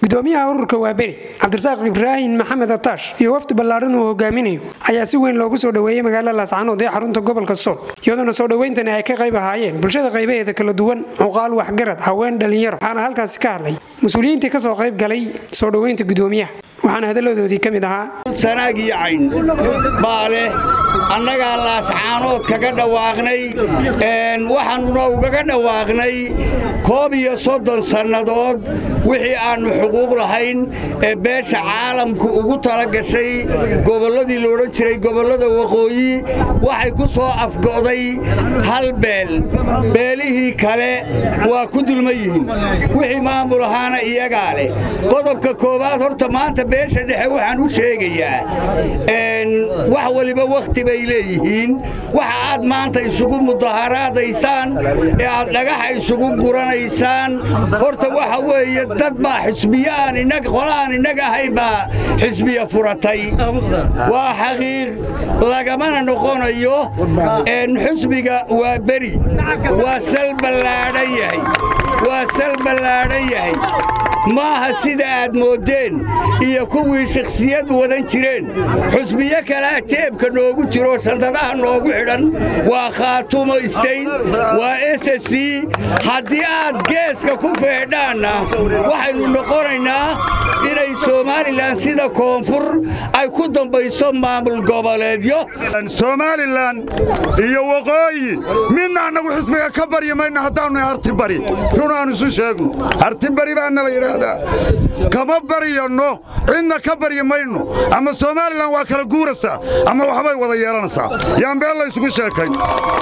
gudoomiyaha ururka waaberi cabdirasaaq ibraahim maxamed ataash iyo wafdi ballaadhan uu hogaaminayo ayaa si weyn loogu soo dhoweeyey magaalada laascaanood ee xarunta gobolka sool iyadoona soo dhoweyntani ay ka qayb ahaayeen bulshada qaybaheeda kala duwan cuqaal waxgarad haween dhallinyaro waxaana halkaasi ka hadlay mas-uuliyiintii kasoo qayb galay soo dhoweynta gudoomiyaha waxaana hadalladoodii ka mid ahaa sanaag iyo cayn baa leh annagaa laascaanood kaga dhawaaqnay waxaannuna ugaga dhawaaqnay koob iyo soddon sannadood wixii aannu xuquuq lahayn ee beesha caalamku ugu tala gashay gobolladii la odhan jiray gobollada waqooyi waxay ku soo afgo'day hal beel beelihii kale waa ku dulma yihiin wixii maamul ahaana iyagaa leh qodobka koowaad horta maanta beesha dhexe waxaan u sheegayaa wax waliba wakhti bay leeyihiin waxa aad maanta isugu mudaharaadaysaan ee aad dhagaxa isugu guranaysaan horta waxa weeye dad baa xisbiyo aan qola aan innaga ahayn baa xisbiya furatay waa xaqiiq lagamana noqonayo xisbiga waa beri waa sal ballaadhan yahay waa sal ballaadhan yahay maaha sida aad mooddeen iyo kuwii shakhsiyad wadan jireen xusbiyo kalea jeebka noogu jiro sandadaha noogu xidhan waa khaatumo istayn waa ss haddii aad geeska ku feedhaanna waxaynu noqonaynaa inay somalilan sida koonfur ay ku dambayso maamul goboleedyo somalilan iyo waqooyi midna annagu xisbiga ka baryi mayno haddaannu hartibari run aan isu sheegno hartibari baana la yidhaahdaa kama baryanno cidna ka baryi mayno ama somalilan waa kala guuraysaa ama waxbay wada yeelanaysaa yaan beel laysugu sheekayn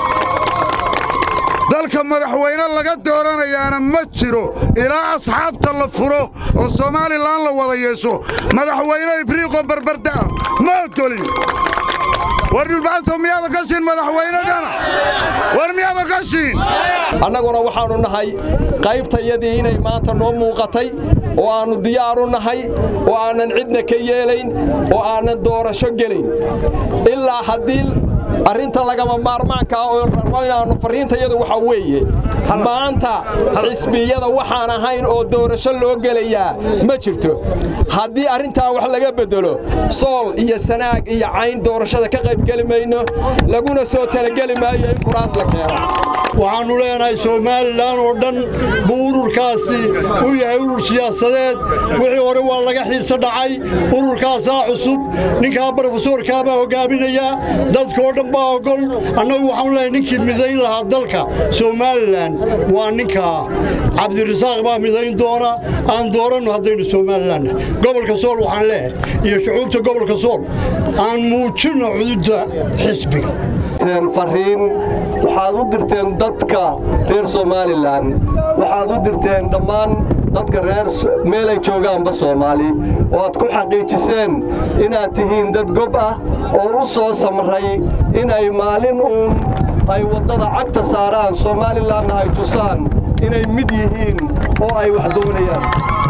dalka madaxweyne laga dooranayaana ma jiro ilaa asxaabta la furo oo somalilan la wada yeesho madaxweyne ibriiqoo barbarda'a ma ogolin war dhulbaanto miyaada gashiin madaxweynegana war miyaada gashiin annaguna waxaannu nahay qaybtayadii inay maanta noo muuqatay oo aannu diyaaru nahay oo aanan cidna ka yeelayn oo aanan doorasho gelayn ilaa haddii arrinta lagama maarmaankaa oo rabo inaannu farriintayadu waxaa weeye maanta xisbiyada waxaan ahayn oo doorasho loo gelayaa ma jirto haddii arrintaa wax laga beddelo sool iyo sanaag iyo cayn doorashada ka qaybgeli mayno laguna soo talageli maayo in kuraas la keeno waxaannu leenahay somalilan oo dhan buu ururkaasi u yahay urur siyaasadeed wixii hore waa laga xiise dhacay ururkaasaa cusub ninkaa brofesoorkaa baa hoggaaminayaa dadkoo dhan baa ogol annagu waxaanu leehay ninkii midayn lahaa dalka somalilan waa ninkaa cabdirasaaq baa midayn doona aan dooranno haddaynu somalilanna gobolka sool waxaan leehay iyo shucuubta gobolka sool aan muujinno cududda xisbiga fariin waxaad u dirteen dadka reer somalilan waxaad u dirteen dhammaan dadka reer meelay joogaanba soomaali oo aad ku xaqiijiseen inaad tihiin dad gob ah oo u soo samray inay maalin uun ay waddada cagta saaraan somalilanna ay tusaan inay mid yihiin oo ay wax doonayaan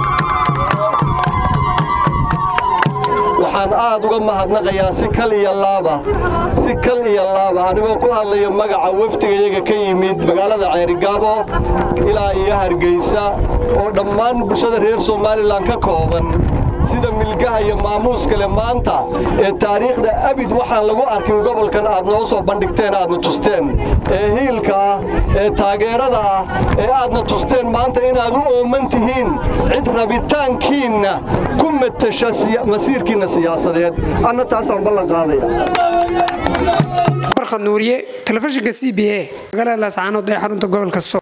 waxaan aad uga mahadnaqayaa si kal iyo laaba si kal iyo laaba anigoo ku hadlaya magaca wafdigayaga ka yimid magaalada ceerigaabo ilaa iyo hargeysa oo dhammaan bulshada reer somalilan ka kooban sida milgaha iyo maamuuska leh maanta ee taariikhda abid waxaan lagu arkin gobolkan aad noo soo bandhigteen aadna tusteen ee hiilka ah ee taageerada ah ee aadna tusteen maanta inaad u ooman tihiin cid rabitaankiinna ku matasha masiirkiinna siyaasadeed anna taasaan ballan qaadaya warkhad nuuriye telefishinka c b a magaalada laascaanood ee xarunta gobolka sool